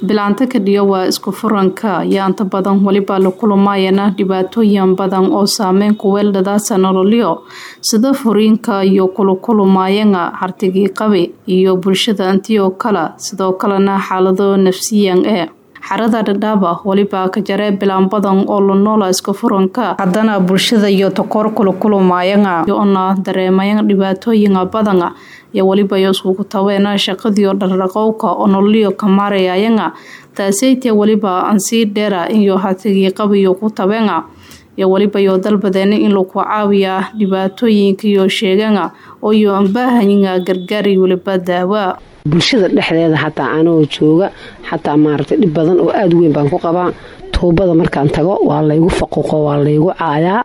bilaanta kadhiyo waa isku furanka ayaa inta badan weliba la kulumayana dhibaatooyin badan oo saameyn ku weeldhadaasa nololyo sida furiinka iyo kulukulumayana hartigii qabi iyo bulshada intii oo kale sidoo kalena xaalado nafsiyan ee xarada dhadhaaba weliba ka jaree bilaan badan oo la noola iska furanka haddana bulshada iyo takoor kulukulumayana yoona dareemayan dhibaatooyina badana iyo weliba iyo iskugu taweena shaqadiio dhardhaqowka oo nololyo ka maarayayana taasaytee weliba ansii dheera iyo hatigii qabiyo ku tabeena iyo weliba iyo dalbadeena in lagu caawiya dhibaatooyinka iyo sheegana oo iyo anbaahayina gargaari weliba daawa bulshada dhexdeeda xataa anoo jooga xataa maaragtay dhib badan oo aada weyn baan ku qabaa tuubada markaan tago waa laygu faquuqo waa laygu caayaa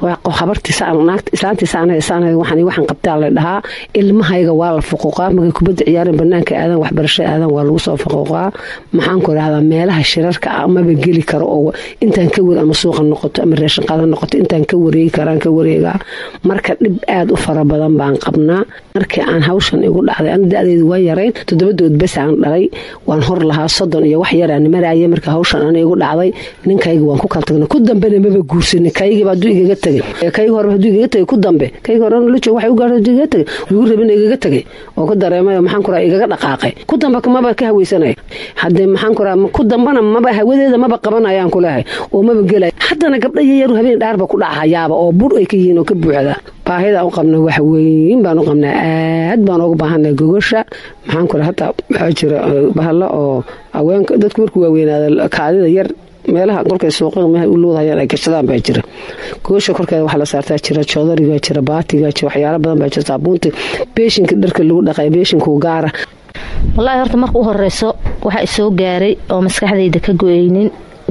habartiislaantiisawaxaan qabtaa la dhahaa ilmahayga waa la faquuqaa markay kubadda ciyaareen banaanka aadan waxbarasho aadan waa lagu soo faquuqaa maxaan ku rahdaa meelaha shirarka ah maba geli karo oo intaan ka wer ama suuqa noqoto ama reeshanqaada noqoto intaan ka wareegi karaan ka wareegaa marka dhib aada u fara badan baan qabnaa markii aan hawshan igu dhacday ana da-deedu waa yarayn toddobadood bes aan dhalay waan hor lahaa soddon iyo wax yaraan maraaye marka hawshan ana igu dhacday ninkayga waan ku kala tagna ku dambena maba guursanin kaygiiba hadduu igaga tegay kaygi hore hadduu igaga tegay ku dambe kaygi hore lujo waxay u gaartay hadduu igaga tegay igu rabina igaga tegay oo ka dareemayo maxaan ku raha igaga dhaqaaqay ku dambe maba ka haweysanaya haddee maxaan ku raha ku dambana maba hawadeeda maba qabanayaan ku lehay oo maba gelay haddana gabdha yayaru habeen dhaarba ku dhacayaaba oo bur ay ka yihiin oo ka buuxda baahida u qabna wax weyn baan u qabnaa aad baan ugu baahanay gogosha maxaan ku raha hataa waxaa jira bahalo oo haweenka dadku markuu waaweynaada kaadida yar meelaha kolkay suuqada meha u loodhayaan ay gashadaan baa jira goosha korkeeda waxaa la saartaa jira joodariga jira baatiga jira waxyaalo badan baa jira saabuunta beeshinka dharka lagu dhaqay beeshinku gaara wallaahi horta marka u horeyso waxa isoo gaaray oo maskaxdayda ka go-eynin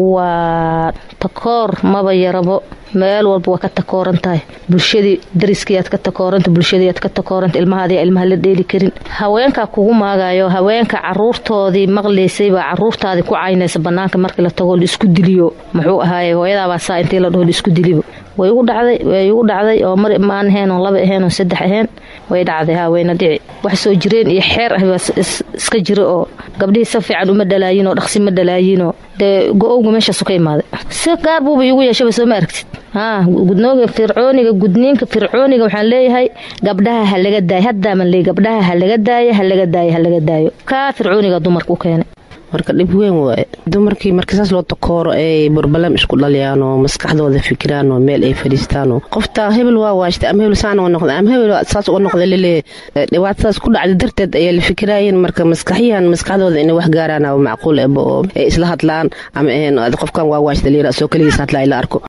waa takoor maba yarabo meel walba waa ka takooran tahay bulshadii dariskiiaad ka takooranta bulshadiiaad ka takooranta ilmahaadi ilmaha la dheeli karin haweenkaa kugu maagayo haweenka caruurtoodii maqlaysay baa caruurtaadii ku caynaysa banaanka markii la tagoo laisku diliyo muxuu ahaaye hooyadaabaa saa intii la dhaho laisku dilibo way igu dhacday way igu dhacday oo mar maan ahayn oon laba ahayn oon saddex ahayn way dhacday haweyna dhici wax soo jireen iyo xeer ah baa iska jira oo gabdhihii si fiican uma dhalaayin oo dhaqsi ma dhalaayinoo dee go-owga meeshaasu ka imaaday si gaar buuba iigu yeeshaba soo ma aragtid haa gudnooga fircooniga gudniinka fircooniga waxaan leeyahay gabdhaha ha laga daayo haddaaman leey gabdhaha ha laga daayo ha laga daayo ha laga daayo kaa fircooniga dumarka u keenay marka dhib weyn waaye dumarkii marka saas loo takooro ay burbalam isku dhaliyaan oo maskaxdooda fikiraan oo meel ay fadhiistaan qofta hebel waa waashtay ama hebel saana noqda ama hebel saas uga noqda laleeyahay dhibaatadaas ku dhacday darteed ayaa la fikiraayeen marka maskaxyahan maskaxdooda inay wax gaaraan macquul eba oo ay isla hadlaan ama qofkan waa waashta layira soo keligiis hadlaa la arko